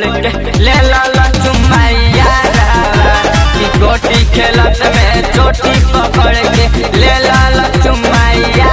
के ले ला चुमैया कि गोटी खेलत में चोटी पकड़ के ले ला चुमैया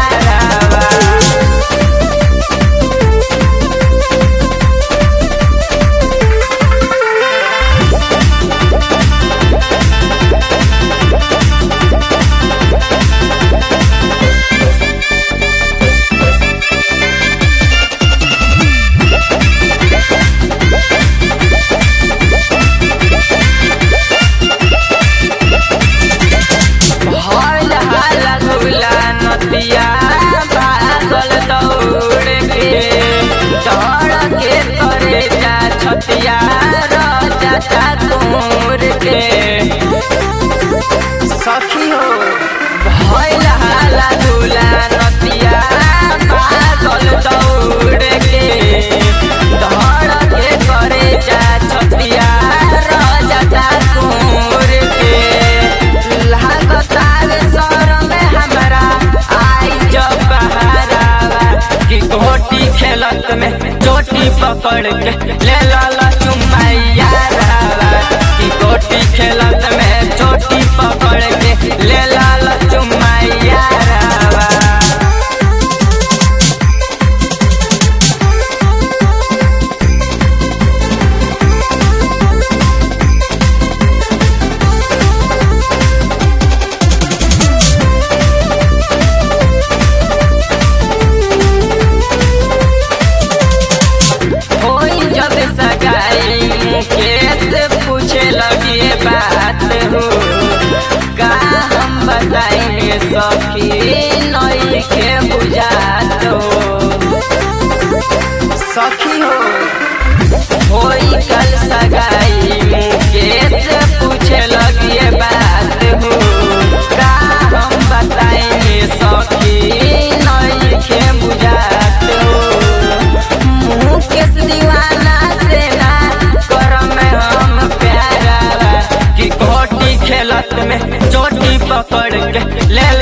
हल हल गुला नदिया भागल दौड़ के दौड़ के करे जा छतिया रजा तोड़ के सखी हो भइल हाला गुला नदिया भागल दौड़ के दौड़ के करे जा छतिया रजा तोड़ के लागतार सर में हमरा आई जब बहारावा कि गोटी खेलत में चोटी पकड़ के ले लाला चुमैया रावा कि गोटी खेलत में चोटी पकड़ के ले लाला चुमैया रावा होई जब सगाई कैसे पूछे लगी बात हो का हम बताएंगे सखी नई के बुझात हो सखी हो होई कल सगाई कैसे पूछे लगी बात हो का हम बताएंगे सखी नई के बुझात हो मुकेश दीवाना से ना करम में हम प्यारा कि गोटी खेलत में चोटी पकड़ के ले